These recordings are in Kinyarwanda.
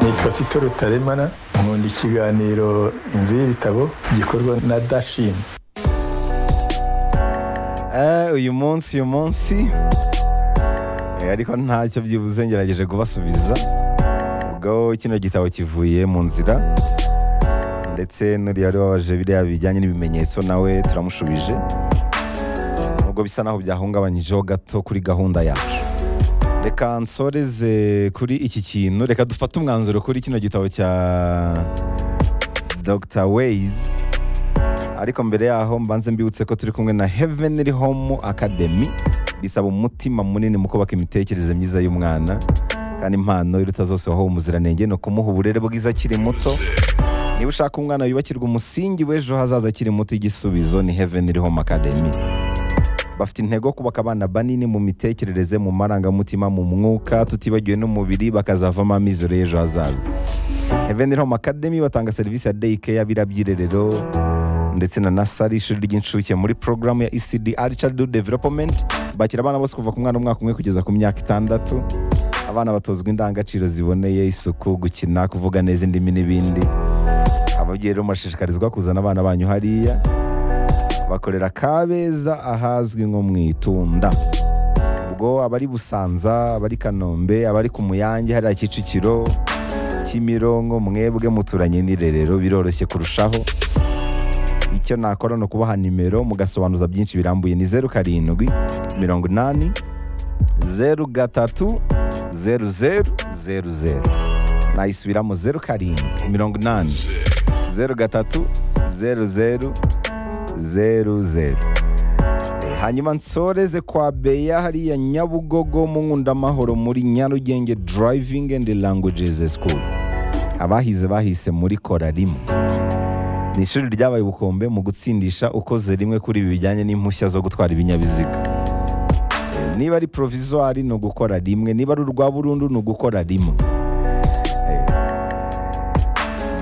nitwa tito rutaremara nkunda ikiganiro inzu y'ibitabo gikorwa na dashini uyu munsi uyu munsi Eh, ariko ntacyo byibuze ngerageje kubasubiza ubwo kino gitabo kivuye mu nzira ndetse n'uriya wari wabaje biriya bijyanye n'ibimenyetso nawe turamushubije nubwo bisa naho byahungabanyijeho gato kuri gahunda yacu reka nsoreze kuri iki kintu reka dufate umwanzuro kuri kino gitabo cya dr ways ariko mbere yaho mbanze mbibutse ko turi kumwe na Heavenly Home Academy bisaba umutima munini mu kubaka imitekerereze myiza y'umwana kandi impano iruta zose wahawe umuziranenge ni ukumuha uburere bwiza akiri muto niba ushaka umwana yubakirwa umusingi w'ejo hazaza akiri muto igisubizo ni Heavenly Home Academy bafite intego yo kubaka abana banini mu mitekerereze mu marangamutima mu mwuka tutibagiwe n'umubiri bakazavamo amizero y'ejo hazaza Heavenly Home Academy batanga serivisi ya dayike y'abira by'irerero ndetse na nasari ishuri ry'incuke muri porogaramu ya ecd aricardu development bakira abana bose kuva ku mwana w'umwaka umwe kugeza ku myaka itandatu abana batozwa indangagaciro ziboneye isuku gukina kuvuga neza indimi n'ibindi ababyeyi rero murashishikarizwa kuzana abana banyu hariya bakorera kabeza ahazwi nko mu itunda ubwo abari busanza abari kanombe abari ku muyange hariya kicukiro kimironko mwebwe muturanye n'irerero biroroshye kurushaho icyo nakora ni ukubaha nimero mugasobanuza byinshi birambuye ni zeru karindwi mirongo inani zeru gatatu zeru zeru zeru zeru nayisubiramo zeru karindwi mirongo inani zeru gatatu zeru zeru zeru zeru Eh, hanyuma nsoreze kwa beya hariya nyabugogo mu nkundamahoro muri nyarugenge driving and languages school abahize bahise muri kora rimwe ni ishuri ryabaye ubukombe mu gutsindisha ukoze rimwe kuri ibi bijyanye n'impushya zo gutwara ibinyabiziga Eh, niba ari provisoire ni ugukora rimwe niba ari urwa burundu ni ugukora rimwe Eh,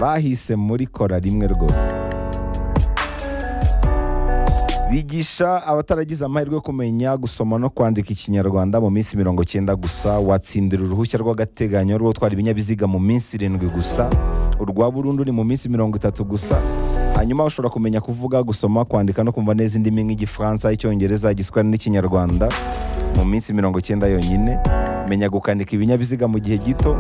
bahise muri kora rimwe rwose bigisha abataragize amahirwe yo kumenya gusoma no kwandika ikinyarwanda mu minsi mirongo cyenda gusa watsindira uruhushya rw'agateganyo rwo gutwara ibinyabiziga mu minsi irindwi gusa urwa burundu ni mu minsi mirongo itatu gusa hanyuma ushobora kumenya kuvuga gusoma kwandika no kumva neza indimi nk'igifaransa icyongereza igiswahili n'ikinyarwanda mu minsi mirongo cyenda yonyine menya gukanika ibinyabiziga mu gihe gito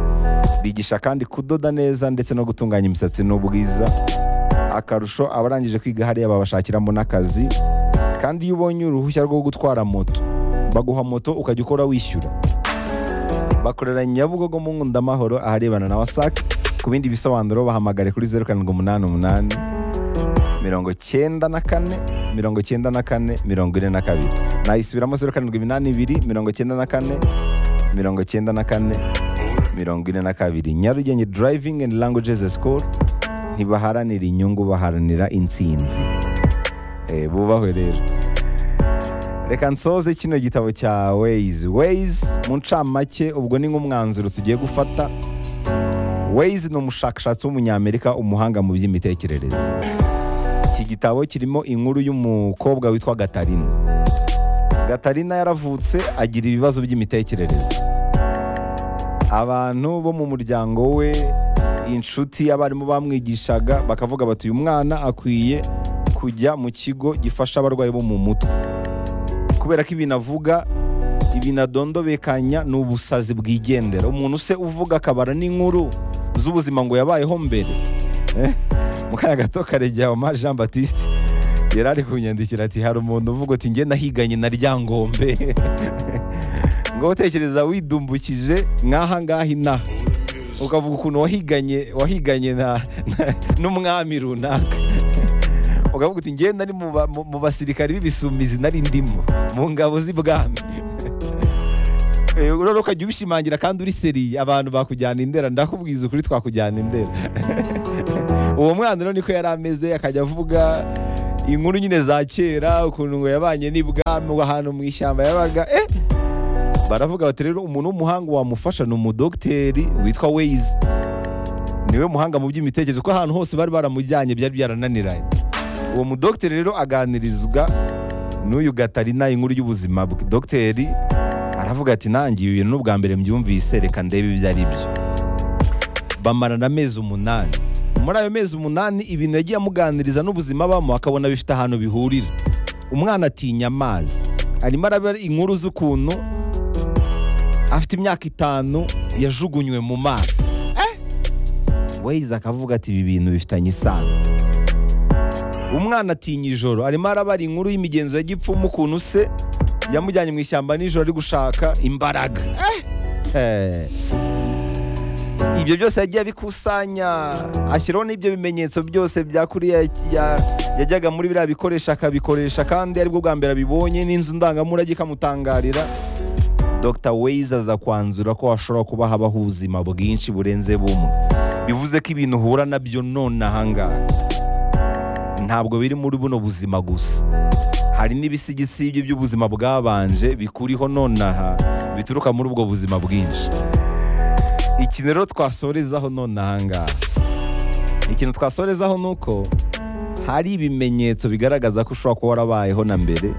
bigisha kandi kudoda neza ndetse no gutunganya imisatsi n'ubwiza akarusho abarangije kwiga hariya babashakiramo n'akazi kandi iyo ubonye uruhushya rwo gutwara moto baguha moto ukajya ukora wishyura bakorera nyabugogo mu nkundamahoro aharebana na wasake ku bindi bisobanuro bahamagare kuri zeru karindwi umunani umunani mirongo cyenda na kane mirongo cyenda na kane mirongo ine na kabiri nayisubiramo zeru karindwi iminani ibiri mirongo cyenda na kane mirongo cyenda na kane mirongo ine na kabiri nyarugenge driving and languages school ntibaharanira inyungu baharanira intsinzi Eh, bubahwe rero reka nsoze kino gitabo cya ways ways mu ncamake ubwo ni nk'umwanzuro tugiye gufata ways ni umushakashatsi w'umunyamerika umuhanga mu by'imitekerereze iki gitabo kirimo inkuru y'umukobwa witwa gatarina gatarina yaravutse agira ibibazo by'imitekerereze abantu bo mu muryango we inshuti abarimu bamwigishaga bakavuga bati uyu mwana akwiye kujya mu kigo gifasha abarwayi bo mu mutwe kubera ko ibintu avuga ibintu adondobekanya ni ubusazi bwigendera umuntu se uvuga akabara n'inkuru z'ubuzima ngo yabayeho mbere Eh, mu kanya gato karegeye ama jean batiste yari ari kunyandikira ati hari umuntu uvuga uti njye nahiganye na ryangombe ngo utekereza widumbukije nk'aha ngaha inaha ukavuga ukuntu wahiganye wahiganye na na- n'umwami runaka ukavuga uti ngenda nari mu ba- mu- mu basirikare b'ibisumizi nari ndimo mu ngabo z'ibwami Eh, rero ukajya ubishimangira kandi uri seri abantu bakujyana indera ndakubwiza ukuri twakujyana indera uwo mwana rero niko yari ameze akajya avuga inkuru nyine za kera ukuntu ngo yabanye n'ibwami ahantu mu ishyamba yabaga eh baravuga bati rero umuntu w'umuhanga wamufasha ni umudogiteri witwa weyizi niwe muhanga mu by'imitekerereze kuko ahantu hose bari baramujyanye byari byarananiranye uwo mudogiteri rero aganirizwa n'uyu gatarina inkuru y'ubuzima bwe dogiteri aravuga ati nanjye ibi bintu n'ubwa mbere mbyumvise reka ndebe ibyo ari byo bamarana amezi umunani muri ayo mezi umunani ibintu yagiye amuganiriza n'ubuzima bamo akabona bifite ahantu bihurira umwana atinya amazi arimo araba inkuru z'ukuntu afite imyaka itanu yajugunywe mu mazi weyize akavuga ati ibi bintu bifitanye isano umwana atinya ijoro arimo arabara inkuru y'imigenzo ya gipfumu ukuntu se yamujyanye mu ishyamba nijoro ari gushaka imbaraga Eh. ibyo byose yagiye abikusanya ashyiraho n'ibyo bimenyetso byose bya kuriya ya- yajyaga muri biriya bikoresho akabikoresha kandi aribwo bwa mbere abibonye n'inzu ndangamurage ikamutangarira dr waze aza kwanzura ko hashobora kuba habaho ubuzima bwinshi burenze bumwe bivuze ko ibintu uhura nabyo none ahangaha ntabwo biri muri buno buzima gusa hari n'ibisigisigi by'ubuzima bwabanje bikuriho nonaha bituruka muri ubwo buzima bwinshi iki rero twasorezaho nonaha ngaha ikintu twasorezaho ni uko hari ibimenyetso bigaragaza ko ushobora kuba warabayeho na mbere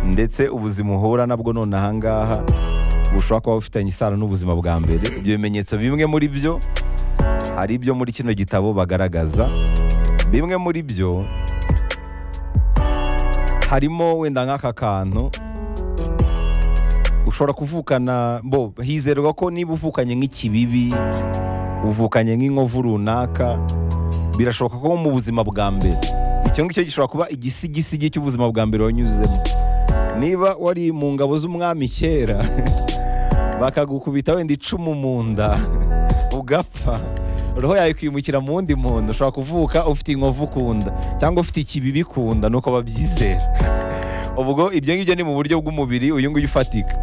ndetse ubuzima uhura nabwo nonaha ngaha bushobora kuba bufitanye isano n'ubuzima bwa mbere ibyo bimenyetso bimwe muri byo hari ibyo muri kino gitabo bagaragaza bimwe muri byo harimo wenda nk'aka kantu ushobora kuvukana bo hizerwa ko niba uvukanye nk'ikibibi uvukanye nk'inkovu runaka birashoboka ko mu buzima bwa mbere icyo ngicyo gishobora kuba igisigisigi cy'ubuzima bwa mbere wanyuzemo niba wari mu ngabo z'umwami kera bakagukubita wenda icumu mu nda ugapfa roho yawe ikwimukira mu wundi muntu ushobora kuvuka ufite inkovu ku nda cyangwa ufite ikibibi ku nda nuko babyizera ubwo ibyo ngibyo ni mu buryo bw'umubiri uyu nguyu ufatika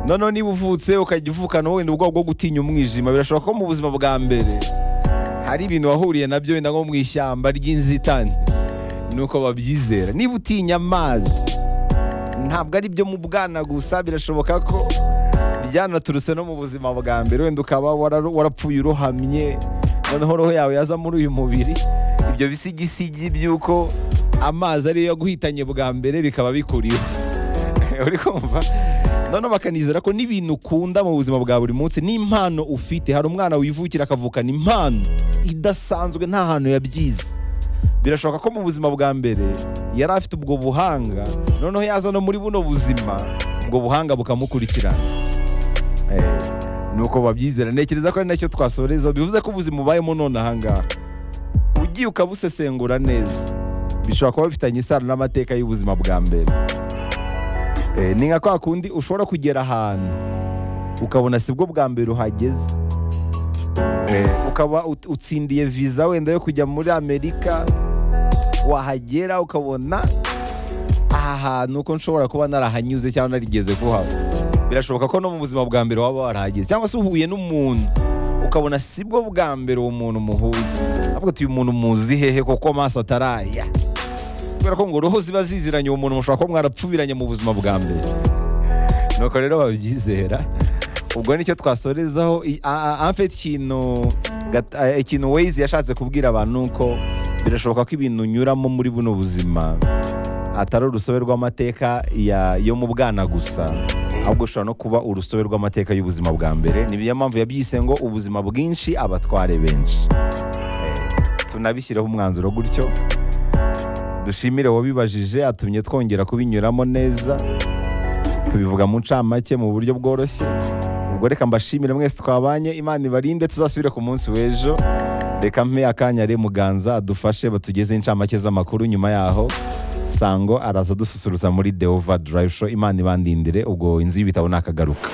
noneho niba uvutse ukajya uvukana wenda ubwoba bwo gutinya umwijima birashoboka ko mu buzima bwa mbere hari ibintu wahuriye nabyo wenda nko mu ishyamba ry'inzitane nuko babyizera niba utinya amazi ntabwo ari byo mu bwana gusa birashoboka ko byanaturutse no mu buzima bwa mbere wenda ukaba wararu- warapfuye urohamye noneho roho yawe yaza muri uyu mubiri ibyo bisigisigi by'uko amazi ariyo yaguhitanye bwa mbere bikaba bikuriho uri kumva noneho bakanizera ko n'ibintu ukunda mu buzima bwa buri munsi n'impano ufite hari umwana wivukira akavukana impano idasanzwe nta hantu yabyize birashoboka ko mu buzima bwa mbere yari afite ubwo buhanga noneho yaza no muri buno buzima ubwo buhanga bukamukurikirana Eh, nuko babyizera ntekereza ko ari nacyo twasoreza bivuze ko ubuzima ubayemo none ahangaha ugiye ukabusesengura neza bishobora kuba bifitanye isano n'amateka y'ubuzima bwa mbere Eh, ni nka kwa kundi ushobora kugera ahantu ukabona sibwo bwa mbere uhageze Eh, ukaba ut- utsindiye viza wenda yo kujya muri amerika wahagera ukabona aha hantu uko nshobora kuba narahanyuze cyangwa narigeze kuhaba birashoboka ko no mu buzima bwa mbere waba warahageze cyangwa se uhuye n'umuntu ukabona sibwo bwa mbere uwo muntu muhuye ahubwo uyu muntu muzi hehe kuko amaso ataraya kubera ko ngo roho ziba ziziranye uwo muntu mushobora kuba mwarapfubiranye mu buzima bwa mbere nuko rero babyizera ubwo nicyo twasorezaho I- a- a- amfite ikintu gat- eh, ikintu Waze yashatse kubwira abantu ni uko birashoboka ko ibintu unyuramo muri buno buzima atari urusobe rw'amateka ya- yo mu bwana gusa ahubwo ushobora no kuba urusobe rw'amateka y'ubuzima bwa mbere ni niyo mpamvu yabyise ngo ubuzima bwinshi abatware benshi Eh, tunabishyireho umwanzuro gutyo dushimire wabibajije atumye twongera kubinyuramo neza tubivuga mu ncamake mu buryo bworoshye ubwo reka mbashimire mwese twabanye imana ibarinde tuzasubire ku munsi w'ejo reka mpe akanya ari muganza adufashe batugeze incamake z'amakuru nyuma yaho sango araza dususurutsa muri deova drive show imana ibandindire ubwo inzu y'ibitabo nakagaruka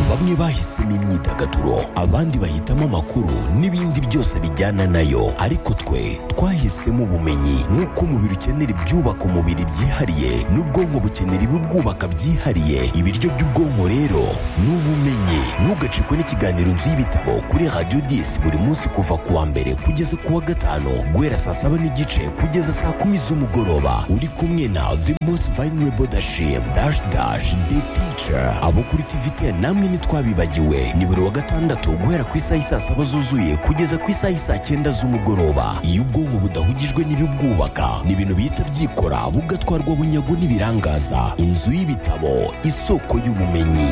bamwe bahisemo imyidagaduro abandi bahitamo amakuru n'ibindi byose bijyana nayo ariko twe twahisemo ubumenyi nk'uko umubiri ukenera ibyubaka umubiri byihariye n'ubwonko bukenera ibibwubaka byihariye ibiryo by'ubwonko rero ni ubumenyi ntugacikwe n'ikiganiro inzu y'ibitabo kuri radiyo disi buri munsi kuva ku wa mbere kugeza ku wa gatanu guhera saa saba n'igice kugeza saa kumi z'umugoroba uri kumwe na the most vulnerable dashim dash dash the teacher abo kuri tvtn namwe ntitwabibagiwe ni buri wa gatandatu guhera ku isaha isaa saba zuzuye kugeza ku isaha isaa cyenda z'umugoroba iyo ubwonko budahugijwe n'ibibwubaka ni ibintu bihita byikora bugatwarwa bunyago n'ibirangaza inzu y'ibitabo isoko y'ubumenyi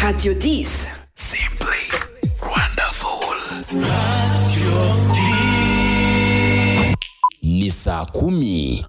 Radio 10. Simply wonderful. Ni saa kumi.